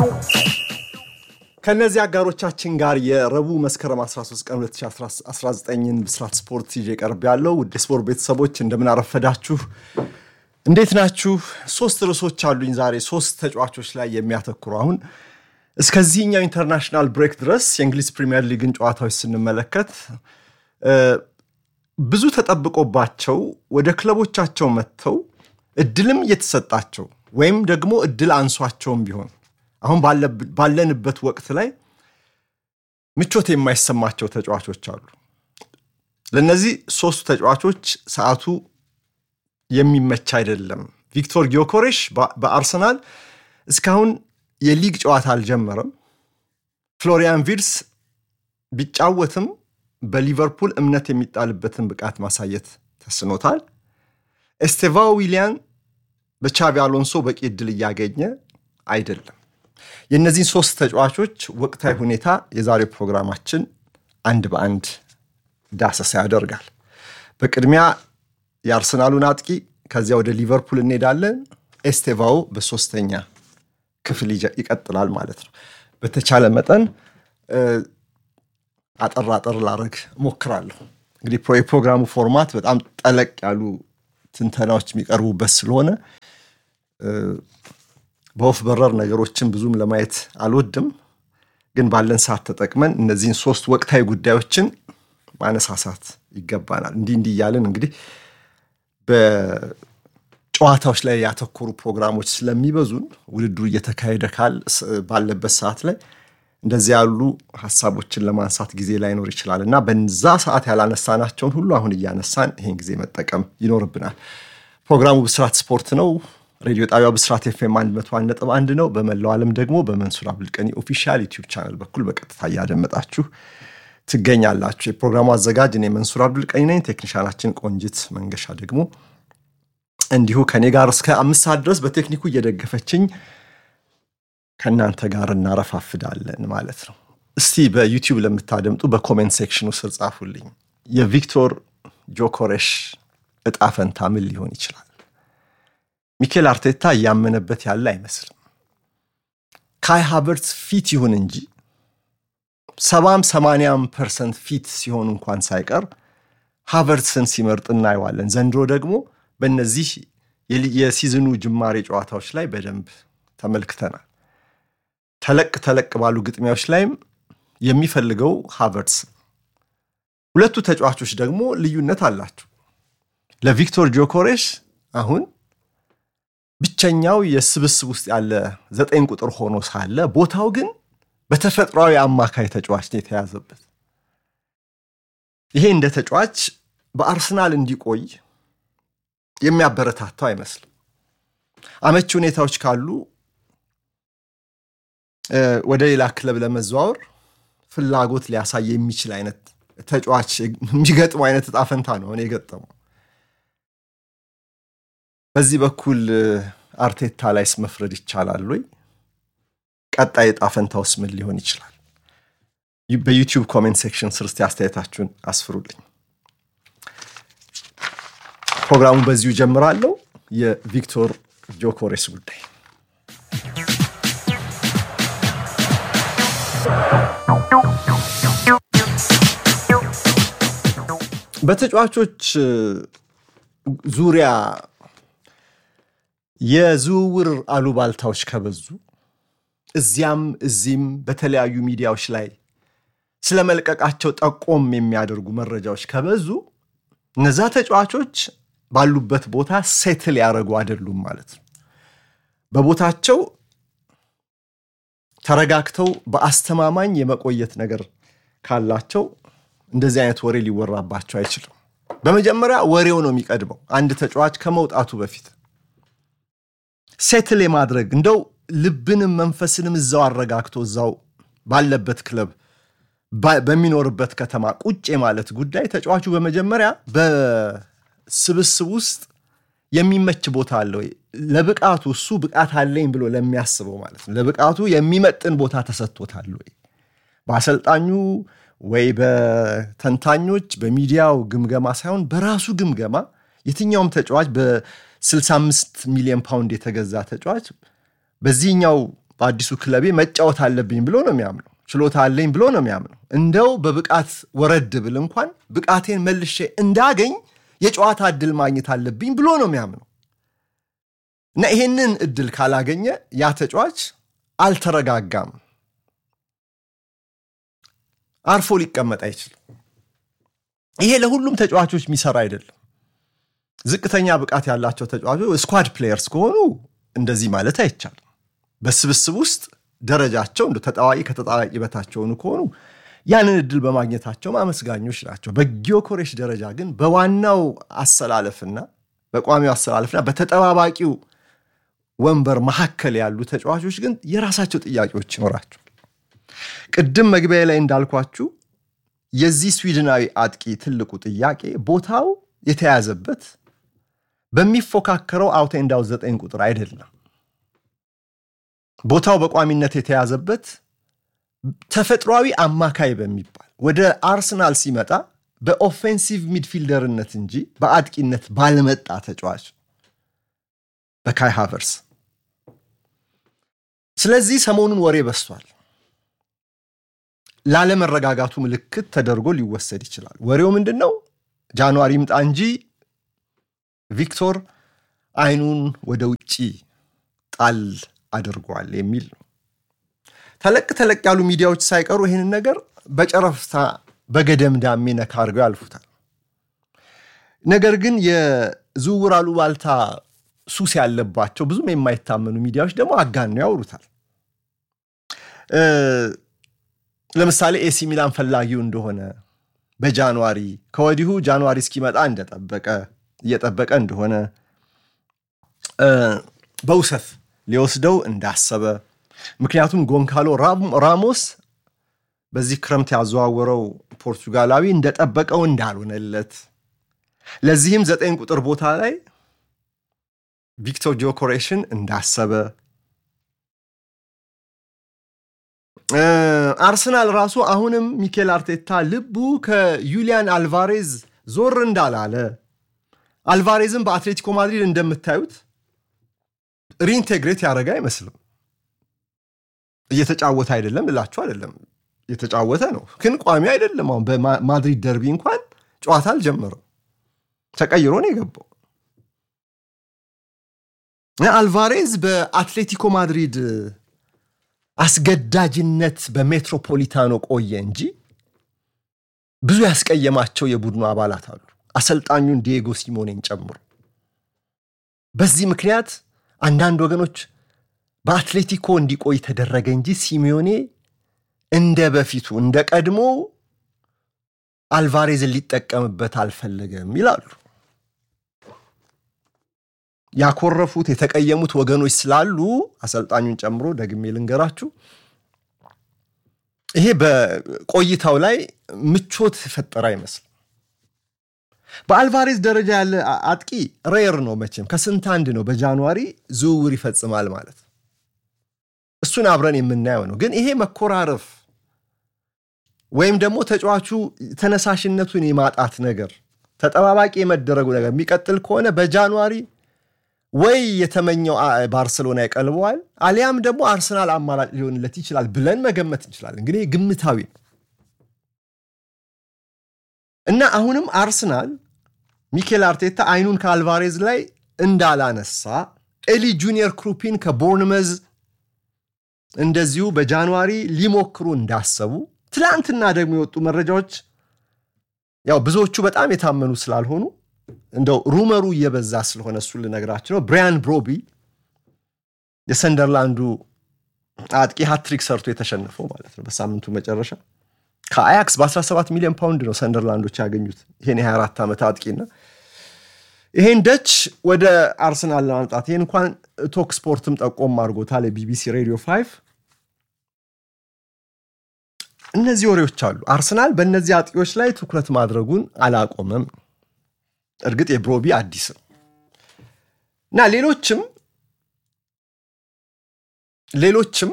ከእነዚህ አጋሮቻችን ጋር የረቡዕ መስከረም 13 ቀን 2019ን ብስራት ስፖርት ይዤ ቀርብ ያለው ውድ ስፖርት ቤተሰቦች እንደምን አረፈዳችሁ? እንዴት ናችሁ? ሶስት ርዕሶች አሉኝ ዛሬ ሶስት ተጫዋቾች ላይ የሚያተኩሩ አሁን እስከዚህኛው ኢንተርናሽናል ብሬክ ድረስ የእንግሊዝ ፕሪሚየር ሊግን ጨዋታዎች ስንመለከት ብዙ ተጠብቆባቸው ወደ ክለቦቻቸው መጥተው እድልም እየተሰጣቸው ወይም ደግሞ እድል አንሷቸውም ቢሆን አሁን ባለንበት ወቅት ላይ ምቾት የማይሰማቸው ተጫዋቾች አሉ። ለእነዚህ ሶስቱ ተጫዋቾች ሰዓቱ የሚመች አይደለም። ቪክቶር ጊዮኮሬሽ በአርሰናል እስካሁን የሊግ ጨዋታ አልጀመረም። ፍሎሪያን ቪርስ ቢጫወትም በሊቨርፑል እምነት የሚጣልበትን ብቃት ማሳየት ተስኖታል። ኤስቴቫ ዊሊያን በቻቢ አሎንሶ በቂ እድል እያገኘ አይደለም። የእነዚህን ሶስት ተጫዋቾች ወቅታዊ ሁኔታ የዛሬው ፕሮግራማችን አንድ በአንድ ዳሰሳ ያደርጋል። በቅድሚያ የአርሰናሉን አጥቂ ከዚያ ወደ ሊቨርፑል እንሄዳለን። ኤስቴቫው በሶስተኛ ክፍል ይቀጥላል ማለት ነው። በተቻለ መጠን አጠር አጠር ላረግ ሞክራለሁ። እንግዲህ የፕሮግራሙ ፎርማት በጣም ጠለቅ ያሉ ትንተናዎች የሚቀርቡበት ስለሆነ በወፍ በረር ነገሮችን ብዙም ለማየት አልወድም፣ ግን ባለን ሰዓት ተጠቅመን እነዚህን ሶስት ወቅታዊ ጉዳዮችን ማነሳሳት ይገባናል። እንዲህ እንዲህ እያለን እንግዲህ በጨዋታዎች ላይ ያተኮሩ ፕሮግራሞች ስለሚበዙን ውድድሩ እየተካሄደ ካል ባለበት ሰዓት ላይ እንደዚህ ያሉ ሀሳቦችን ለማንሳት ጊዜ ላይኖር ይችላል እና በዛ ሰዓት ያላነሳናቸውን ሁሉ አሁን እያነሳን ይህን ጊዜ መጠቀም ይኖርብናል። ፕሮግራሙ ብስራት ስፖርት ነው። ሬዲዮ ጣቢያው ብስራት ኤፍኤም 101.1 ነው። በመላው ዓለም ደግሞ በመንሱር አብዱልቀኒ ኦፊሻል ዩቲዩብ ቻናል በኩል በቀጥታ እያደመጣችሁ ትገኛላችሁ። የፕሮግራሙ አዘጋጅ እኔ መንሱር አብዱልቀኒ ነኝ። ቴክኒሻናችን ቆንጅት መንገሻ ደግሞ እንዲሁ ከኔ ጋር እስከ አምስት ሰዓት ድረስ በቴክኒኩ እየደገፈችኝ ከእናንተ ጋር እናረፋፍዳለን ማለት ነው። እስቲ በዩቲዩብ ለምታደምጡ በኮሜንት ሴክሽኑ ስር ጻፉልኝ። የቪክቶር ጆኮሬሽ እጣ ፈንታ ምን ሊሆን ይችላል? ሚኬል አርቴታ እያመነበት ያለ አይመስልም። ካይ ሃቨርትስ ፊት ይሁን እንጂ ሰባም ሰማንያም ፐርሰንት ፊት ሲሆን እንኳን ሳይቀር ሃቨርትስን ሲመርጥ እናየዋለን። ዘንድሮ ደግሞ በእነዚህ የሲዝኑ ጅማሬ ጨዋታዎች ላይ በደንብ ተመልክተናል። ተለቅ ተለቅ ባሉ ግጥሚያዎች ላይም የሚፈልገው ሃቨርትስ። ሁለቱ ተጫዋቾች ደግሞ ልዩነት አላቸው። ለቪክቶር ጆኮሬሽ አሁን ብቸኛው የስብስብ ውስጥ ያለ ዘጠኝ ቁጥር ሆኖ ሳለ ቦታው ግን በተፈጥሯዊ አማካይ ተጫዋች ነው የተያዘበት። ይሄ እንደ ተጫዋች በአርሰናል እንዲቆይ የሚያበረታታው አይመስልም። አመቺ ሁኔታዎች ካሉ ወደ ሌላ ክለብ ለመዘዋወር ፍላጎት ሊያሳይ የሚችል አይነት ተጫዋች የሚገጥመው አይነት እጣ ፈንታ ነው እኔ የገጠመው። በዚህ በኩል አርቴታ ላይስ መፍረድ ይቻላል ወይ? ቀጣይ እጣ ፈንታውስ ምን ሊሆን ይችላል? በዩቲዩብ ኮሜንት ሴክሽን ስር እስቲ አስተያየታችሁን አስፍሩልኝ። ፕሮግራሙ በዚሁ ጀምራለሁ። የቪክቶር ጆኮሬስ ጉዳይ በተጫዋቾች ዙሪያ የዝውውር አሉባልታዎች ከበዙ እዚያም እዚህም በተለያዩ ሚዲያዎች ላይ ስለ መልቀቃቸው ጠቆም የሚያደርጉ መረጃዎች ከበዙ እነዛ ተጫዋቾች ባሉበት ቦታ ሴትል ያደረጉ አይደሉም ማለት ነው። በቦታቸው ተረጋግተው በአስተማማኝ የመቆየት ነገር ካላቸው እንደዚህ አይነት ወሬ ሊወራባቸው አይችልም። በመጀመሪያ ወሬው ነው የሚቀድመው። አንድ ተጫዋች ከመውጣቱ በፊት ሴትል የማድረግ እንደው ልብንም መንፈስንም እዛው አረጋግቶ እዛው ባለበት ክለብ በሚኖርበት ከተማ ቁጭ ማለት ጉዳይ ተጫዋቹ በመጀመሪያ በስብስብ ውስጥ የሚመች ቦታ አለ ወይ፣ ለብቃቱ እሱ ብቃት አለኝ ብሎ ለሚያስበው ማለት ነው ለብቃቱ የሚመጥን ቦታ ተሰጥቶታል ወይ በአሰልጣኙ ወይ በተንታኞች በሚዲያው ግምገማ ሳይሆን በራሱ ግምገማ የትኛውም ተጫዋች በ65 ሚሊዮን ፓውንድ የተገዛ ተጫዋች በዚህኛው በአዲሱ ክለቤ መጫወት አለብኝ ብሎ ነው የሚያምነው። ችሎታ አለኝ ብሎ ነው የሚያምነው። እንደው በብቃት ወረድ ብል እንኳን ብቃቴን መልሼ እንዳገኝ የጨዋታ እድል ማግኘት አለብኝ ብሎ ነው የሚያምነው እና ይሄንን እድል ካላገኘ ያ ተጫዋች አልተረጋጋም፣ አርፎ ሊቀመጥ አይችልም። ይሄ ለሁሉም ተጫዋቾች የሚሰራ አይደለም። ዝቅተኛ ብቃት ያላቸው ተጫዋቾች ስኳድ ፕሌየርስ ከሆኑ እንደዚህ ማለት አይቻልም። በስብስብ ውስጥ ደረጃቸው እንደ ተጣዋቂ ከተጣዋቂ በታች የሆኑ ከሆኑ ያንን እድል በማግኘታቸው አመስጋኞች ናቸው። በጊዮኮሬሽ ደረጃ ግን በዋናው አሰላለፍና በቋሚው አሰላለፍና በተጠባባቂው ወንበር መካከል ያሉ ተጫዋቾች ግን የራሳቸው ጥያቄዎች ይኖራቸዋል። ቅድም መግቢያ ላይ እንዳልኳችሁ የዚህ ስዊድናዊ አጥቂ ትልቁ ጥያቄ ቦታው የተያዘበት በሚፎካከረው አውቴንዳው ዘጠኝ ቁጥር አይደለም። ቦታው በቋሚነት የተያዘበት ተፈጥሯዊ አማካይ በሚባል ወደ አርሰናል ሲመጣ በኦፌንሲቭ ሚድፊልደርነት እንጂ በአጥቂነት ባልመጣ ተጫዋች በካይ ሃቨርስ። ስለዚህ ሰሞኑን ወሬ በስቷል። ላለመረጋጋቱ ምልክት ተደርጎ ሊወሰድ ይችላል። ወሬው ምንድን ነው? ጃንዋሪ ምጣ እንጂ ቪክቶር አይኑን ወደ ውጭ ጣል አድርጓል የሚል ነው። ተለቅ ተለቅ ያሉ ሚዲያዎች ሳይቀሩ ይህንን ነገር በጨረፍታ በገደምዳሜ ነካ አድርገው ያልፉታል። ነገር ግን የዝውውር አሉባልታ ሱስ ያለባቸው ብዙም የማይታመኑ ሚዲያዎች ደግሞ አጋነው ያወሩታል። ለምሳሌ ኤሲ ሚላን ፈላጊው እንደሆነ በጃንዋሪ ከወዲሁ ጃንዋሪ እስኪመጣ እንደጠበቀ እየጠበቀ እንደሆነ በውሰት ሊወስደው እንዳሰበ ምክንያቱም ጎንካሎ ራሞስ በዚህ ክረምት ያዘዋወረው ፖርቱጋላዊ እንደጠበቀው እንዳልሆነለት ለዚህም ዘጠኝ ቁጥር ቦታ ላይ ቪክቶር ጆኮሬሽን እንዳሰበ አርሰናል ራሱ አሁንም ሚኬል አርቴታ ልቡ ከዩሊያን አልቫሬዝ ዞር እንዳላለ አልቫሬዝም በአትሌቲኮ ማድሪድ እንደምታዩት ሪኢንቴግሬት ያደረገ አይመስልም። እየተጫወተ አይደለም ልላችሁ አይደለም፣ እየተጫወተ ነው፣ ግን ቋሚ አይደለም። አሁን በማድሪድ ደርቢ እንኳን ጨዋታ አልጀመረም፣ ተቀይሮ ነው የገባው። አልቫሬዝ በአትሌቲኮ ማድሪድ አስገዳጅነት በሜትሮፖሊታኖ ቆየ እንጂ ብዙ ያስቀየማቸው የቡድኑ አባላት አሉ፣ አሰልጣኙን ዲየጎ ሲሞኔን ጨምሮ። በዚህ ምክንያት አንዳንድ ወገኖች በአትሌቲኮ እንዲቆይ ተደረገ እንጂ ሲሚዮኔ እንደ በፊቱ እንደ ቀድሞ አልቫሬዝን ሊጠቀምበት አልፈለገም ይላሉ። ያኮረፉት የተቀየሙት ወገኖች ስላሉ አሰልጣኙን ጨምሮ ደግሜ ልንገራችሁ፣ ይሄ በቆይታው ላይ ምቾት የፈጠረ አይመስልም። በአልቫሬዝ ደረጃ ያለ አጥቂ ሬር ነው መቼም ከስንት አንድ ነው በጃንዋሪ ዝውውር ይፈጽማል ማለት እሱን አብረን የምናየው ነው። ግን ይሄ መኮራረፍ ወይም ደግሞ ተጫዋቹ ተነሳሽነቱን የማጣት ነገር ተጠባባቂ የመደረጉ ነገር የሚቀጥል ከሆነ በጃንዋሪ ወይ የተመኘው ባርሰሎና ይቀልበዋል፣ አሊያም ደግሞ አርሰናል አማራጭ ሊሆንለት ይችላል ብለን መገመት እንችላለን። እንግዲህ ግምታዊ ነው እና አሁንም አርሰናል ሚኬል አርቴታ አይኑን ከአልቫሬዝ ላይ እንዳላነሳ ኤሊ ጁኒየር ክሩፒን ከቦርንመዝ እንደዚሁ በጃንዋሪ ሊሞክሩ እንዳሰቡ ትላንትና ደግሞ የወጡ መረጃዎች ያው ብዙዎቹ በጣም የታመኑ ስላልሆኑ እንደው ሩመሩ እየበዛ ስለሆነ እሱን ልነግራችሁ ነው። ብራያን ብሮቢ የሰንደርላንዱ አጥቂ ሃትሪክ ሰርቶ የተሸነፈው ማለት ነው በሳምንቱ መጨረሻ ከአያክስ በ17 ሚሊዮን ፓውንድ ነው ሰንደርላንዶች ያገኙት ይሄን የ24 ዓመት አጥቂና ይሄን ደች ወደ አርሰናል ለማምጣት ይህን እንኳን ቶክ ስፖርትም ጠቆም አድርጎታል። የቢቢሲ ሬዲዮ ፋይቭ እነዚህ ወሬዎች አሉ። አርሰናል በእነዚህ አጥቂዎች ላይ ትኩረት ማድረጉን አላቆመም። እርግጥ የብሮቢ አዲስ ነው እና ሌሎችም ሌሎችም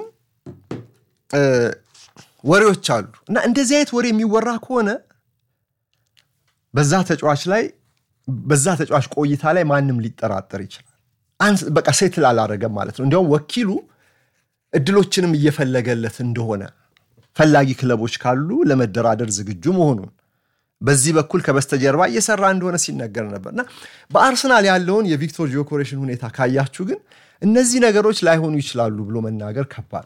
ወሬዎች አሉ እና እንደዚህ አይነት ወሬ የሚወራ ከሆነ በዛ ተጫዋች ላይ በዛ ተጫዋች ቆይታ ላይ ማንም ሊጠራጠር ይችላል። በቃ ሴትል አላረገም ማለት ነው። እንዲያውም ወኪሉ እድሎችንም እየፈለገለት እንደሆነ ፈላጊ ክለቦች ካሉ ለመደራደር ዝግጁ መሆኑን በዚህ በኩል ከበስተጀርባ እየሰራ እንደሆነ ሲነገር ነበርና በአርሰናል ያለውን የቪክቶር ጆኮሬሽን ሁኔታ ካያችሁ ግን እነዚህ ነገሮች ላይሆኑ ይችላሉ ብሎ መናገር ከባድ።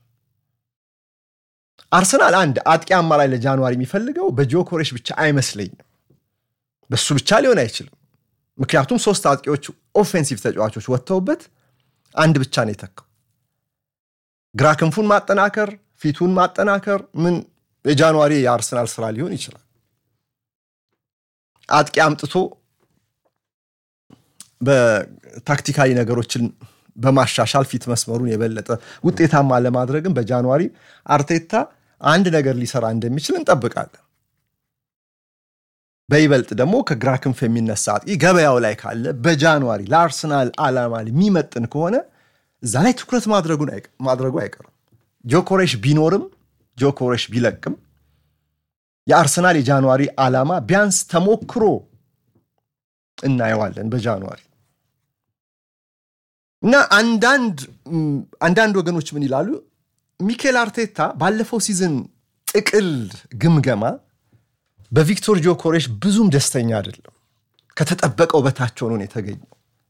አርሰናል አንድ አጥቂ አማራጭ ለጃንዋሪ የሚፈልገው በጆኮሬሽ ብቻ አይመስለኝም። በሱ ብቻ ሊሆን አይችልም። ምክንያቱም ሶስት አጥቂዎች ኦፌንሲቭ ተጫዋቾች ወጥተውበት አንድ ብቻ ነው የተካው። ግራ ክንፉን ማጠናከር፣ ፊቱን ማጠናከር ምን የጃንዋሪ የአርሰናል ስራ ሊሆን ይችላል። አጥቂ አምጥቶ በታክቲካዊ ነገሮችን በማሻሻል ፊት መስመሩን የበለጠ ውጤታማ ለማድረግም በጃንዋሪ አርቴታ አንድ ነገር ሊሰራ እንደሚችል እንጠብቃለን። በይበልጥ ደግሞ ከግራ ክንፍ የሚነሳ አጥቂ ገበያው ላይ ካለ በጃንዋሪ ለአርሰናል ዓላማ የሚመጥን ከሆነ እዛ ላይ ትኩረት ማድረጉ አይቀርም። ጆኮሬሽ ቢኖርም ጆኮሬሽ ቢለቅም የአርሰናል የጃንዋሪ ዓላማ ቢያንስ ተሞክሮ እናየዋለን በጃንዋሪ እና አንዳንድ ወገኖች ምን ይላሉ? ሚኬል አርቴታ ባለፈው ሲዝን ጥቅል ግምገማ በቪክቶር ጆኮሬሽ ብዙም ደስተኛ አይደለም። ከተጠበቀው በታች ሆኖ ነው የተገኘው።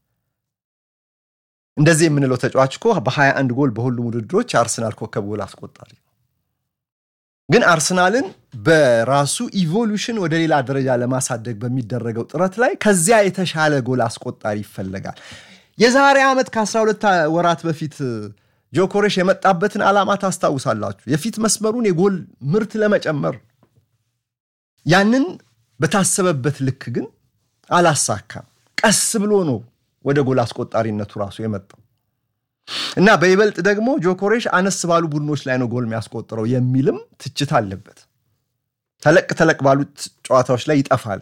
እንደዚህ የምንለው ተጫዋች እኮ በ21 ጎል በሁሉም ውድድሮች የአርሰናል ኮከብ ጎል አስቆጣሪ ነው። ግን አርሰናልን በራሱ ኢቮሉሽን ወደ ሌላ ደረጃ ለማሳደግ በሚደረገው ጥረት ላይ ከዚያ የተሻለ ጎል አስቆጣሪ ይፈለጋል። የዛሬ ዓመት ከ12 ወራት በፊት ጆኮሬሽ የመጣበትን ዓላማ ታስታውሳላችሁ። የፊት መስመሩን የጎል ምርት ለመጨመር ያንን በታሰበበት ልክ ግን አላሳካም። ቀስ ብሎ ነው ወደ ጎል አስቆጣሪነቱ ራሱ የመጣው እና በይበልጥ ደግሞ ጆኮሬሽ አነስ ባሉ ቡድኖች ላይ ነው ጎል የሚያስቆጥረው የሚልም ትችት አለበት። ተለቅ ተለቅ ባሉት ጨዋታዎች ላይ ይጠፋል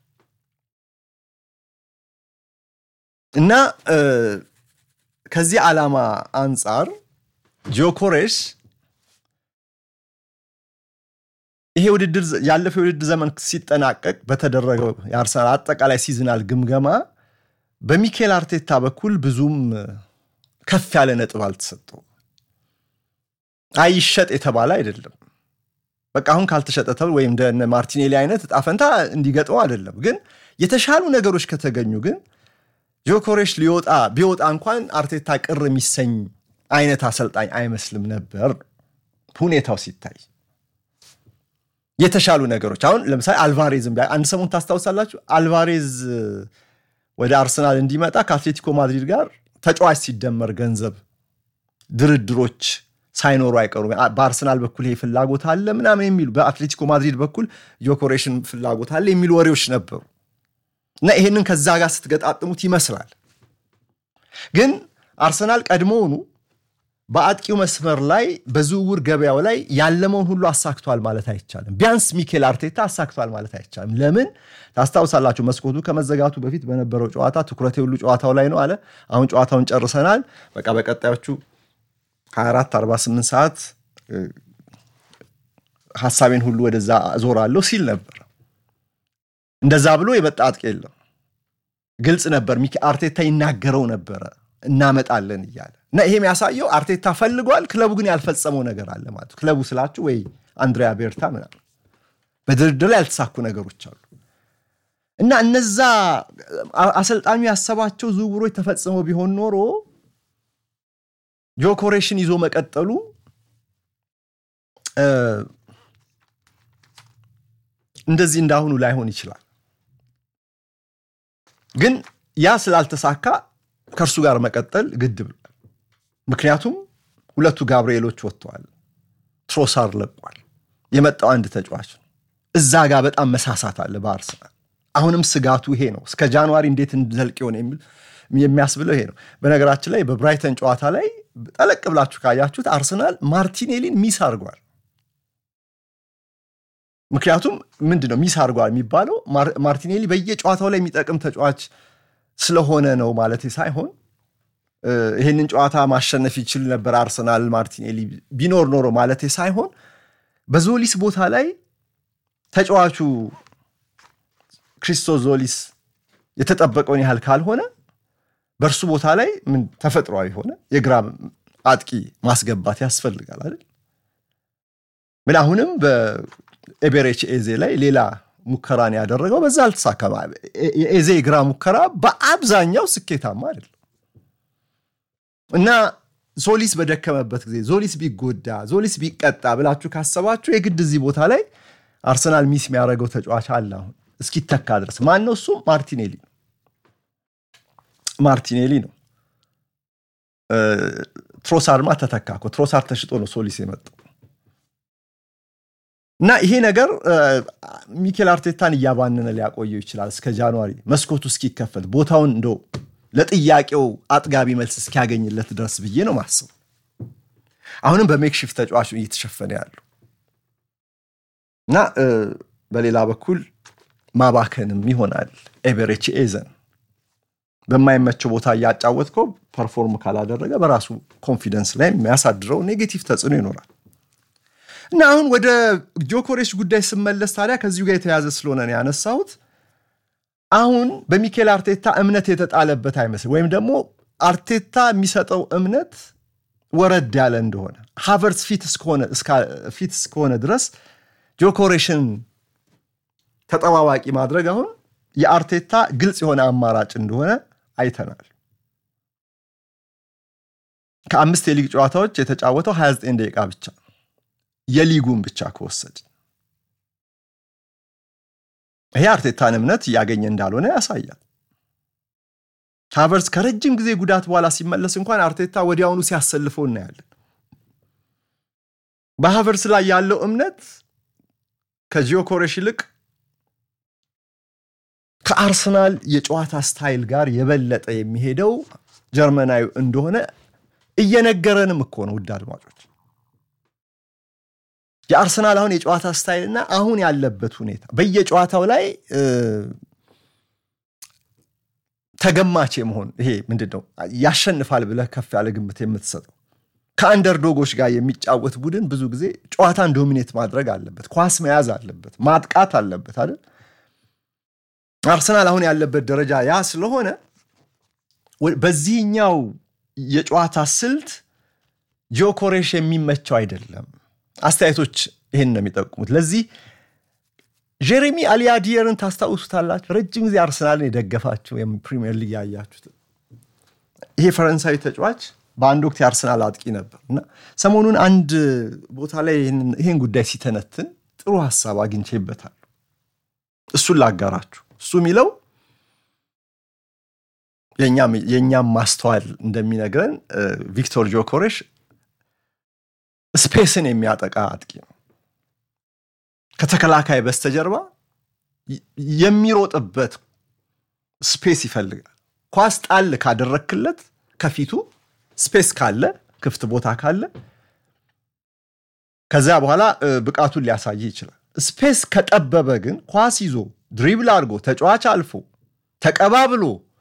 እና ከዚህ ዓላማ አንጻር ጆኮሬሽ ይሄ ውድድር ያለፈው የውድድር ዘመን ሲጠናቀቅ በተደረገው የአርሰናል አጠቃላይ ሲዝናል ግምገማ በሚኬል አርቴታ በኩል ብዙም ከፍ ያለ ነጥብ አልተሰጠው። አይሸጥ የተባለ አይደለም። በቃ አሁን ካልተሸጠ ተብሎ ወይም እንደ ማርቲኔሊ አይነት እጣ ፈንታ እንዲገጥመው አይደለም። ግን የተሻሉ ነገሮች ከተገኙ ግን ጆኮሬሽ ሊወጣ ቢወጣ እንኳን አርቴታ ቅር የሚሰኝ አይነት አሰልጣኝ አይመስልም ነበር ሁኔታው ሲታይ የተሻሉ ነገሮች አሁን ለምሳሌ አልቫሬዝም አንድ ሰሞን ታስታውሳላችሁ። አልቫሬዝ ወደ አርሰናል እንዲመጣ ከአትሌቲኮ ማድሪድ ጋር ተጫዋች ሲደመር ገንዘብ ድርድሮች ሳይኖሩ አይቀሩም። በአርሰናል በኩል ይሄ ፍላጎት አለ ምናምን የሚሉ በአትሌቲኮ ማድሪድ በኩል ጆኮሬሽን ፍላጎት አለ የሚሉ ወሬዎች ነበሩ እና ይሄንን ከዛ ጋር ስትገጣጥሙት ይመስላል። ግን አርሰናል ቀድሞውኑ በአጥቂው መስመር ላይ በዝውውር ገበያው ላይ ያለመውን ሁሉ አሳክቷል ማለት አይቻልም። ቢያንስ ሚኬል አርቴታ አሳክቷል ማለት አይቻልም። ለምን ታስታውሳላችሁ? መስኮቱ ከመዘጋቱ በፊት በነበረው ጨዋታ ትኩረቴ ሁሉ ጨዋታው ላይ ነው አለ። አሁን ጨዋታውን ጨርሰናል፣ በቃ በቀጣዮቹ 24 48 ሰዓት ሀሳቤን ሁሉ ወደዛ ዞራለሁ ሲል ነበር። እንደዛ ብሎ የመጣ አጥቂ የለም። ግልጽ ነበር። አርቴታ ይናገረው ነበረ እናመጣለን እያለ እና ይሄ የሚያሳየው አርቴታ ፈልጓል። ክለቡ ግን ያልፈጸመው ነገር አለ ማለት ነው። ክለቡ ስላችሁ ወይ አንድሪያ ቤርታ ምናምን በድርድር ላይ ያልተሳኩ ነገሮች አሉ እና እነዛ አሰልጣኙ ያሰባቸው ዝውውሮች ተፈጽመው ቢሆን ኖሮ ጆኮሬሽን ይዞ መቀጠሉ እንደዚህ እንዳሁኑ ላይሆን ይችላል። ግን ያ ስላልተሳካ ከእርሱ ጋር መቀጠል ግድ ብሏል። ምክንያቱም ሁለቱ ጋብርኤሎች ወጥተዋል፣ ትሮሳር ለቋል። የመጣው አንድ ተጫዋች ነው። እዛ ጋር በጣም መሳሳት አለ በአርሰናል። አሁንም ስጋቱ ይሄ ነው። እስከ ጃንዋሪ እንዴት እንዘልቅ ይሆን የሚያስብለው ይሄ ነው። በነገራችን ላይ በብራይተን ጨዋታ ላይ ጠለቅ ብላችሁ ካያችሁት አርሰናል ማርቲኔሊን ሚስ አድርጓል። ምክንያቱም ምንድን ነው ሚስ አድርጓል የሚባለው ማርቲኔሊ በየጨዋታው ላይ የሚጠቅም ተጫዋች ስለሆነ ነው ማለት ሳይሆን ይህንን ጨዋታ ማሸነፍ ይችል ነበር አርሰናል ማርቲኔሊ ቢኖር ኖሮ ማለት ሳይሆን በዞሊስ ቦታ ላይ ተጫዋቹ ክሪስቶስ ዞሊስ የተጠበቀውን ያህል ካልሆነ በእርሱ ቦታ ላይ ምን ተፈጥሯዊ ሆነ የግራ አጥቂ ማስገባት ያስፈልጋል አይደል? ምን አሁንም በኤቤሬች ኤዜ ላይ ሌላ ሙከራን ያደረገው በዛ አልተሳካም። የኤዜ ግራ ሙከራ በአብዛኛው ስኬታማ አይደለም እና ዞሊስ በደከመበት ጊዜ ዞሊስ ቢጎዳ ዞሊስ ቢቀጣ ብላችሁ ካሰባችሁ የግድ እዚህ ቦታ ላይ አርሰናል ሚስ የሚያደርገው ተጫዋች አለ። አሁን እስኪተካ ድረስ ማን ነው እሱ? ማርቲኔሊ ነው። ማርቲኔሊ ነው። ትሮሳርማ ተተካ እኮ ትሮሳር ተሽጦ ነው ሶሊስ የመጣው እና ይሄ ነገር ሚኬል አርቴታን እያባነነ ሊያቆየው ይችላል እስከ ጃንዋሪ መስኮቱ እስኪከፈት ቦታውን እንደው ለጥያቄው አጥጋቢ መልስ እስኪያገኝለት ድረስ ብዬ ነው ማስቡ። አሁንም በሜክሽፍት ተጫዋቹ እየተሸፈነ ያሉ እና በሌላ በኩል ማባከንም ይሆናል። ኤቨሬች ኤዘን በማይመቸው ቦታ እያጫወትከው ፐርፎርም ካላደረገ በራሱ ኮንፊደንስ ላይ የሚያሳድረው ኔጌቲቭ ተጽዕኖ ይኖራል እና አሁን ወደ ጆኮሬሽ ጉዳይ ስመለስ ታዲያ ከዚሁ ጋር የተያዘ ስለሆነ ነው ያነሳሁት። አሁን በሚኬል አርቴታ እምነት የተጣለበት አይመስል ወይም ደግሞ አርቴታ የሚሰጠው እምነት ወረድ ያለ እንደሆነ ሃቨርትስ ፊት እስከሆነ ድረስ ጆኮሬሽን ተጠባባቂ ማድረግ አሁን የአርቴታ ግልጽ የሆነ አማራጭ እንደሆነ አይተናል። ከአምስት የሊግ ጨዋታዎች የተጫወተው 29 ደቂቃ ብቻ የሊጉን ብቻ ከወሰድ ይሄ አርቴታን እምነት እያገኘ እንዳልሆነ ያሳያል። ሃቨርትስ ከረጅም ጊዜ ጉዳት በኋላ ሲመለስ እንኳን አርቴታ ወዲያውኑ ሲያሰልፈው እናያለን። በሃቨርትስ ላይ ያለው እምነት ከጂዮኮሬሽ ይልቅ ከአርሰናል የጨዋታ ስታይል ጋር የበለጠ የሚሄደው ጀርመናዊ እንደሆነ እየነገረንም እኮ ነው። ውድ አድማጮች የአርሰናል አሁን የጨዋታ ስታይልና አሁን ያለበት ሁኔታ በየጨዋታው ላይ ተገማች የመሆን ይሄ ምንድን ነው ያሸንፋል ብለህ ከፍ ያለ ግምት የምትሰጠው ከአንደርዶጎች ጋር የሚጫወት ቡድን ብዙ ጊዜ ጨዋታን ዶሚኔት ማድረግ አለበት፣ ኳስ መያዝ አለበት፣ ማጥቃት አለበት አይደል? አርሰናል አሁን ያለበት ደረጃ ያ ስለሆነ በዚህኛው የጨዋታ ስልት ጆኮሬሽ የሚመቸው አይደለም። አስተያየቶች ይህን ነው የሚጠቁሙት። ለዚህ ጄሬሚ አሊያዲየርን ታስታውሱታላችሁ። ረጅም ጊዜ አርሰናልን የደገፋችሁ ፕሪሚየር ሊግ ያያችሁት ይሄ ፈረንሳዊ ተጫዋች በአንድ ወቅት የአርሰናል አጥቂ ነበር እና ሰሞኑን አንድ ቦታ ላይ ይህን ጉዳይ ሲተነትን ጥሩ ሀሳብ አግኝቼበታል። እሱን ላጋራችሁ። እሱ የሚለው የእኛም ማስተዋል እንደሚነግረን ቪክቶር ጆኮሬሽ ስፔስን የሚያጠቃ አጥቂ ነው። ከተከላካይ በስተጀርባ የሚሮጥበት ስፔስ ይፈልጋል። ኳስ ጣል ካደረክለት ከፊቱ ስፔስ ካለ ክፍት ቦታ ካለ ከዚያ በኋላ ብቃቱን ሊያሳይ ይችላል። ስፔስ ከጠበበ ግን ኳስ ይዞ ድሪብል አድርጎ ተጫዋች አልፎ ተቀባብሎ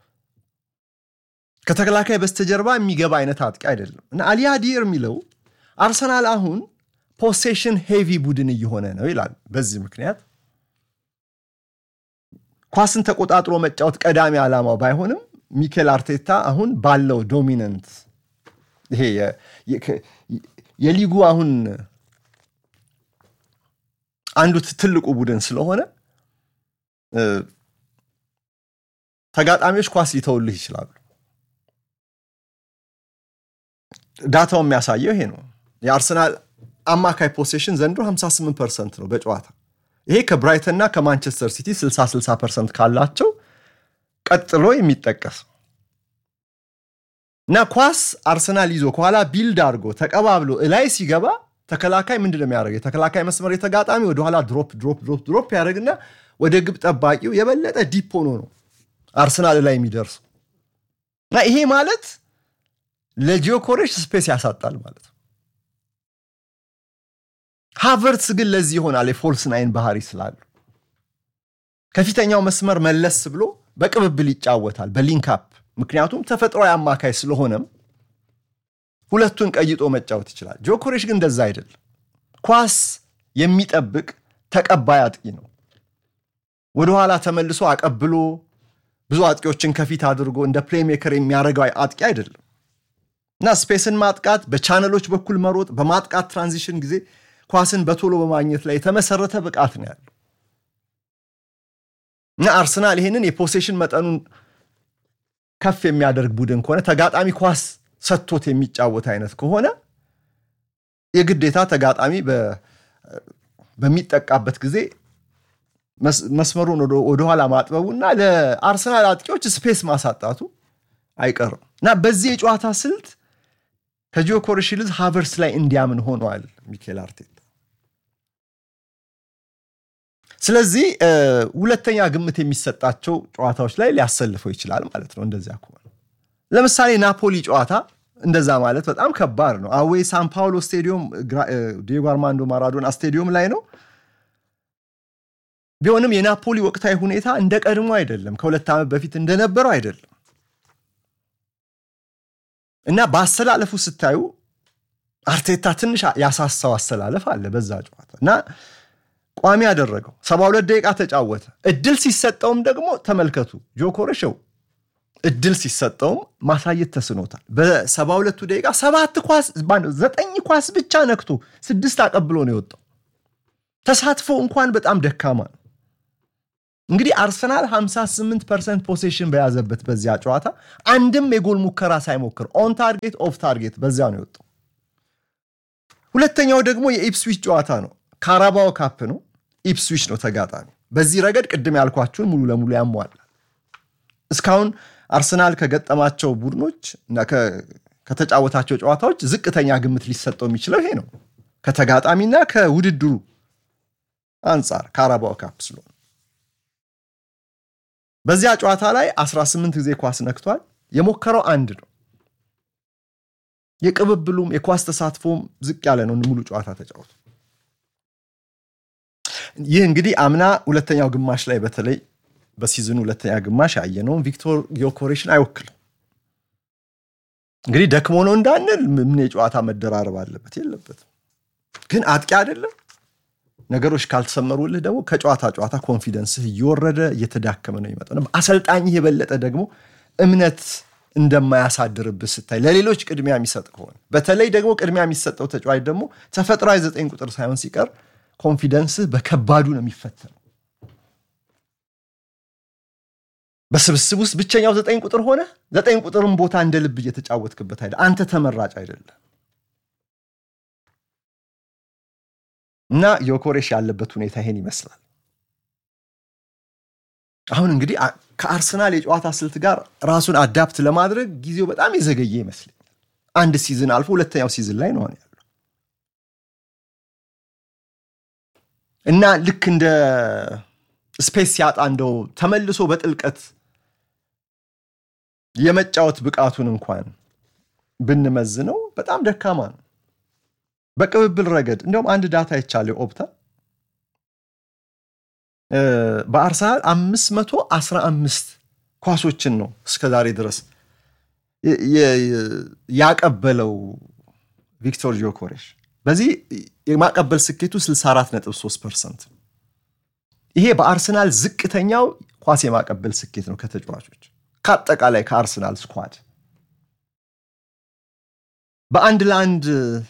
ከተከላካይ በስተጀርባ የሚገባ አይነት አጥቂ አይደለም እና አሊያዲር የሚለው አርሰናል አሁን ፖሴሽን ሄቪ ቡድን እየሆነ ነው ይላል። በዚህ ምክንያት ኳስን ተቆጣጥሮ መጫወት ቀዳሚ ዓላማው ባይሆንም ሚኬል አርቴታ አሁን ባለው ዶሚነንት ይሄ የሊጉ አሁን አንዱ ትልቁ ቡድን ስለሆነ ተጋጣሚዎች ኳስ ሊተውልህ ይችላሉ። ዳታው የሚያሳየው ይሄ ነው። የአርሰናል አማካይ ፖሴሽን ዘንድሮ 58 ፐርሰንት ነው በጨዋታ ይሄ ከብራይተንና ከማንቸስተር ሲቲ 60 60 ፐርሰንት ካላቸው ቀጥሎ የሚጠቀስ እና ኳስ አርሰናል ይዞ ከኋላ ቢልድ አድርጎ ተቀባብሎ እላይ ሲገባ ተከላካይ ምንድን ነው የሚያደርገው? የተከላካይ መስመር የተጋጣሚ ወደኋላ ድሮፕ ድሮፕ ድሮፕ ድሮፕ ያደርግና ወደ ግብ ጠባቂው የበለጠ ዲፕ ሆኖ ነው አርሰናል ላይ የሚደርሱ እና ይሄ ማለት ለጂዮኮሬሽ ስፔስ ያሳጣል ማለት ነው። ሃቨርትስ ግን ለዚህ ይሆናል የፎልስ ናይን ባህሪ ስላሉ ከፊተኛው መስመር መለስ ብሎ በቅብብል ይጫወታል በሊንክአፕ ምክንያቱም ተፈጥሯዊ አማካይ ስለሆነም ሁለቱን ቀይጦ መጫወት ይችላል። ጆኮሬሽ ግን እንደዛ አይደለም። ኳስ የሚጠብቅ ተቀባይ አጥቂ ነው። ወደኋላ ተመልሶ አቀብሎ ብዙ አጥቂዎችን ከፊት አድርጎ እንደ ፕሌይሜከር የሚያደርገው አጥቂ አይደለም። እና ስፔስን ማጥቃት፣ በቻነሎች በኩል መሮጥ፣ በማጥቃት ትራንዚሽን ጊዜ ኳስን በቶሎ በማግኘት ላይ የተመሰረተ ብቃት ነው ያለው እና አርሰናል ይህንን የፖሴሽን መጠኑን ከፍ የሚያደርግ ቡድን ከሆነ ተጋጣሚ ኳስ ሰጥቶት የሚጫወት አይነት ከሆነ የግዴታ ተጋጣሚ በሚጠቃበት ጊዜ መስመሩን ወደኋላ ማጥበቡ እና ለአርሰናል አጥቂዎች ስፔስ ማሳጣቱ አይቀርም እና በዚህ የጨዋታ ስልት ከጂዮ ኮሬሽ ይልቅ ሃቨርስ ላይ እንዲያምን ሆነዋል ሚኬል አርቴታ። ስለዚህ ሁለተኛ ግምት የሚሰጣቸው ጨዋታዎች ላይ ሊያሰልፈው ይችላል ማለት ነው። እንደዚያ ከሆነ ለምሳሌ ናፖሊ ጨዋታ እንደዛ ማለት በጣም ከባድ ነው። አዌ ሳን ፓውሎ ስቴዲዮም ዲየጎ አርማንዶ ማራዶና ስቴዲዮም ላይ ነው። ቢሆንም የናፖሊ ወቅታዊ ሁኔታ እንደ ቀድሞ አይደለም፣ ከሁለት ዓመት በፊት እንደነበረው አይደለም እና በአሰላለፉ ስታዩ አርቴታ ትንሽ ያሳሳው አሰላለፍ አለ በዛ ጨዋታ እና ቋሚ ያደረገው ሰባ ሁለት ደቂቃ ተጫወተ። እድል ሲሰጠውም ደግሞ ተመልከቱ ጆኮረሸው እድል ሲሰጠውም ማሳየት ተስኖታል። በሰባ ሁለቱ ደቂቃ ሰባት ኳስ ዘጠኝ ኳስ ብቻ ነክቶ ስድስት አቀብሎ ነው የወጣው። ተሳትፎ እንኳን በጣም ደካማ ነው። እንግዲህ አርሰናል 58 ፐርሰንት ፖሴሽን በያዘበት በዚያ ጨዋታ አንድም የጎል ሙከራ ሳይሞክር ኦን ታርጌት ኦፍ ታርጌት በዚያ ነው የወጣው። ሁለተኛው ደግሞ የኢፕስዊች ጨዋታ ነው። ካራባኦ ካፕ ነው። ኢፕስዊች ነው ተጋጣሚ። በዚህ ረገድ ቅድም ያልኳችሁን ሙሉ ለሙሉ ያሟላል። እስካሁን አርሰናል ከገጠማቸው ቡድኖች እና ከተጫወታቸው ጨዋታዎች ዝቅተኛ ግምት ሊሰጠው የሚችለው ይሄ ነው፣ ከተጋጣሚና ከውድድሩ አንጻር ካራባኦ ካፕ ስለሆነ። በዚያ ጨዋታ ላይ 18 ጊዜ ኳስ ነክቷል። የሞከረው አንድ ነው። የቅብብሉም የኳስ ተሳትፎም ዝቅ ያለ ነው። ሙሉ ጨዋታ ተጫወቱ። ይህ እንግዲህ አምና ሁለተኛው ግማሽ ላይ በተለይ በሲዝኑ ሁለተኛ ግማሽ ያየነውን ቪክቶር ዮኮሬሽን አይወክልም። እንግዲህ ደክሞ ነው እንዳንል ምን የጨዋታ መደራረብ አለበት የለበትም። ግን አጥቂ አይደለም። ነገሮች ካልተሰመሩልህ ደግሞ ከጨዋታ ጨዋታ ኮንፊደንስህ እየወረደ እየተዳከመ ነው ይመጣው። አሰልጣኝህ የበለጠ ደግሞ እምነት እንደማያሳድርብህ ስታይ ለሌሎች ቅድሚያ የሚሰጥ ከሆነ በተለይ ደግሞ ቅድሚያ የሚሰጠው ተጫዋች ደግሞ ተፈጥሯዊ ዘጠኝ ቁጥር ሳይሆን ሲቀር ኮንፊደንስህ በከባዱ ነው የሚፈተነው። በስብስብ ውስጥ ብቸኛው ዘጠኝ ቁጥር ሆነ ዘጠኝ ቁጥርን ቦታ እንደ ልብ እየተጫወትክበት አይደል፣ አንተ ተመራጭ አይደለም። እና ዮኮሬሽ ያለበት ሁኔታ ይሄን ይመስላል። አሁን እንግዲህ ከአርሰናል የጨዋታ ስልት ጋር ራሱን አዳፕት ለማድረግ ጊዜው በጣም የዘገየ ይመስለኛል። አንድ ሲዝን አልፎ ሁለተኛው ሲዝን ላይ ነው ያለው እና ልክ እንደ ስፔስ ሲያጣ እንደው ተመልሶ በጥልቀት የመጫወት ብቃቱን እንኳን ብንመዝነው በጣም ደካማ ነው። በቅብብል ረገድ እንዲሁም አንድ ዳታ ይቻለ ኦፕታ በአርሰናል 515 ኳሶችን ነው እስከዛሬ ድረስ ያቀበለው ቪክቶር ጆኮሬሽ። በዚህ የማቀበል ስኬቱ 64.3 ፐርሰንት ይሄ በአርሰናል ዝቅተኛው ኳስ የማቀበል ስኬት ነው ከተጫዋቾች ከአጠቃላይ ከአርሰናል ስኳድ በአንድ ለአንድ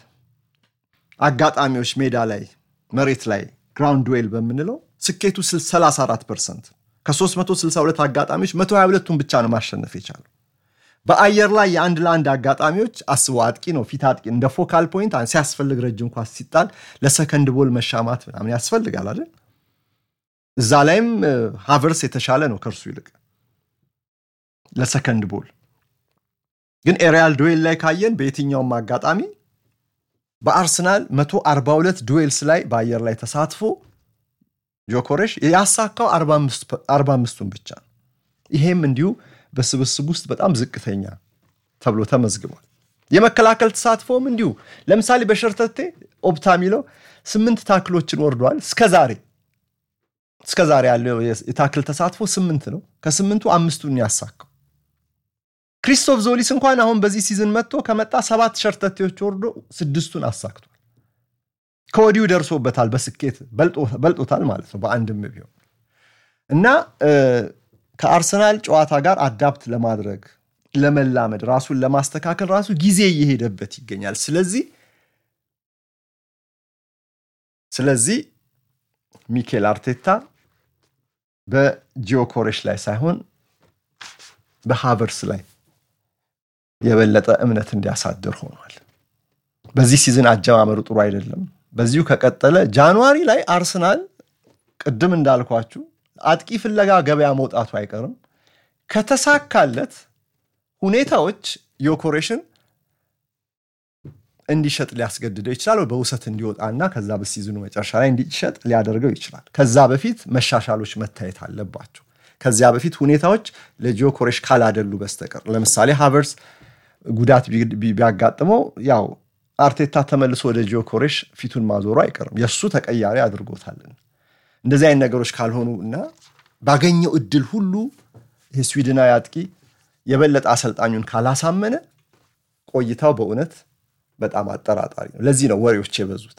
አጋጣሚዎች ሜዳ ላይ መሬት ላይ ግራውንድ ዌል በምንለው ስኬቱ 34 ፐርሰንት ከ362 አጋጣሚዎች 122ቱን ብቻ ነው ማሸነፍ የቻለው። በአየር ላይ የአንድ ለአንድ አጋጣሚዎች አስቦ አጥቂ ነው ፊት አጥቂ እንደ ፎካል ፖይንት ሲያስፈልግ ረጅም ኳስ ሲጣል ለሰከንድ ቦል መሻማት ምናምን ያስፈልጋል አይደል? እዛ ላይም ሃቨርስ የተሻለ ነው ከእርሱ ይልቅ ለሰከንድ ቦል። ግን ኤሪያል ዱዌል ላይ ካየን በየትኛውም አጋጣሚ በአርሰናል 142 ዱዌልስ ላይ በአየር ላይ ተሳትፎ ጆኮሬሽ ያሳካው 45ቱን ብቻ ነው። ይሄም እንዲሁ በስብስብ ውስጥ በጣም ዝቅተኛ ተብሎ ተመዝግቧል። የመከላከል ተሳትፎም እንዲሁ ለምሳሌ በሸርተቴ ኦፕታ የሚለው ስምንት ታክሎችን ወርዷል። እስከዛሬ እስከዛሬ ያለው የታክል ተሳትፎ ስምንት ነው። ከስምንቱ አምስቱን ያሳካው ክሪስቶፍ ዞሊስ እንኳን አሁን በዚህ ሲዝን መጥቶ ከመጣ ሰባት ሸርተቴዎች ወርዶ ስድስቱን አሳክቷል። ከወዲሁ ደርሶበታል፣ በስኬት በልጦታል ማለት ነው በአንድም ቢሆን እና ከአርሰናል ጨዋታ ጋር አዳፕት ለማድረግ ለመላመድ ራሱን ለማስተካከል ራሱ ጊዜ እየሄደበት ይገኛል። ስለዚህ ስለዚህ ሚኬል አርቴታ በጂዮኮሬሽ ላይ ሳይሆን በሃቨርስ ላይ የበለጠ እምነት እንዲያሳድር ሆኗል። በዚህ ሲዝን አጀማመሩ ጥሩ አይደለም። በዚሁ ከቀጠለ ጃንዋሪ ላይ አርሰናል ቅድም እንዳልኳችሁ አጥቂ ፍለጋ ገበያ መውጣቱ አይቀርም። ከተሳካለት ሁኔታዎች ዮኮሬሽን እንዲሸጥ ሊያስገድደው ይችላል። በውሰት እንዲወጣና ከዛ በሲዝኑ መጨረሻ ላይ እንዲሸጥ ሊያደርገው ይችላል። ከዛ በፊት መሻሻሎች መታየት አለባቸው። ከዚያ በፊት ሁኔታዎች ለጂዮኮሬሽ ካላደሉ በስተቀር ለምሳሌ ሃቨርስ ጉዳት ቢያጋጥመው ያው አርቴታ ተመልሶ ወደ ጂዮኮሬሽ ፊቱን ማዞሩ አይቀርም። የእሱ ተቀያሪ አድርጎታልን። እንደዚህ አይነት ነገሮች ካልሆኑ እና ባገኘው እድል ሁሉ የስዊድናዊ አጥቂ የበለጠ አሰልጣኙን ካላሳመነ ቆይታው በእውነት በጣም አጠራጣሪ ነው። ለዚህ ነው ወሬዎች የበዙት።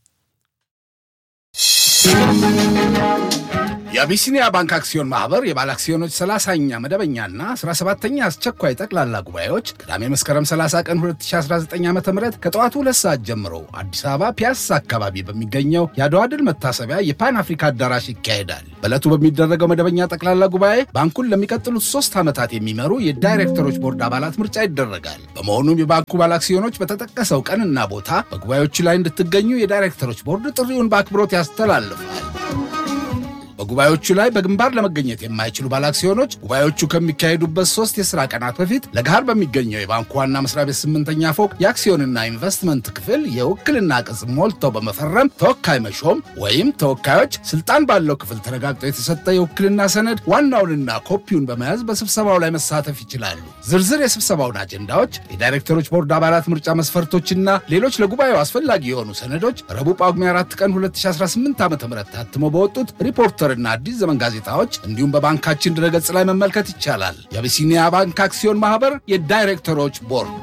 የአቢሲኒያ ባንክ አክሲዮን ማህበር የባለ አክሲዮኖች 30ኛ መደበኛና 17ኛ አስቸኳይ ጠቅላላ ጉባኤዎች ቅዳሜ መስከረም 30 ቀን 2019 ዓ ም ከጠዋቱ ሁለት ሰዓት ጀምሮ አዲስ አበባ ፒያሳ አካባቢ በሚገኘው የአድዋ ድል መታሰቢያ የፓን አፍሪካ አዳራሽ ይካሄዳል። በዕለቱ በሚደረገው መደበኛ ጠቅላላ ጉባኤ ባንኩን ለሚቀጥሉት ሶስት ዓመታት የሚመሩ የዳይሬክተሮች ቦርድ አባላት ምርጫ ይደረጋል። በመሆኑም የባንኩ ባለ አክሲዮኖች በተጠቀሰው ቀንና ቦታ በጉባኤዎቹ ላይ እንድትገኙ የዳይሬክተሮች ቦርድ ጥሪውን በአክብሮት ያስተላልፋል። በጉባኤዎቹ ላይ በግንባር ለመገኘት የማይችሉ ባለአክሲዮኖች ጉባኤዎቹ ከሚካሄዱበት ሶስት የሥራ ቀናት በፊት ለገሃር በሚገኘው የባንኩ ዋና መስሪያ ቤት ስምንተኛ ፎቅ የአክሲዮንና ኢንቨስትመንት ክፍል የውክልና ቅጽ ሞልተው በመፈረም ተወካይ መሾም ወይም ተወካዮች ስልጣን ባለው ክፍል ተረጋግጦ የተሰጠ የውክልና ሰነድ ዋናውንና ኮፒውን በመያዝ በስብሰባው ላይ መሳተፍ ይችላሉ። ዝርዝር የስብሰባውን አጀንዳዎች፣ የዳይሬክተሮች ቦርድ አባላት ምርጫ መስፈርቶችና ሌሎች ለጉባኤው አስፈላጊ የሆኑ ሰነዶች ረቡዕ ጳጉሜ 4 ቀን 2018 ዓ ም ታትመው በወጡት ሪፖርተር እና አዲስ ዘመን ጋዜጣዎች እንዲሁም በባንካችን ድረገጽ ላይ መመልከት ይቻላል። የአቢሲኒያ ባንክ አክሲዮን ማህበር የዳይሬክተሮች ቦርድ።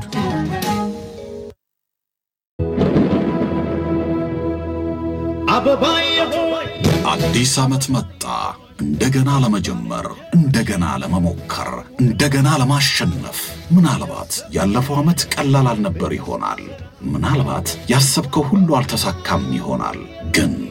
አዲስ ዓመት መጣ። እንደገና ለመጀመር፣ እንደገና ለመሞከር፣ እንደገና ለማሸነፍ። ምናልባት ያለፈው ዓመት ቀላል አልነበር ይሆናል። ምናልባት ያሰብከው ሁሉ አልተሳካም ይሆናል። ግን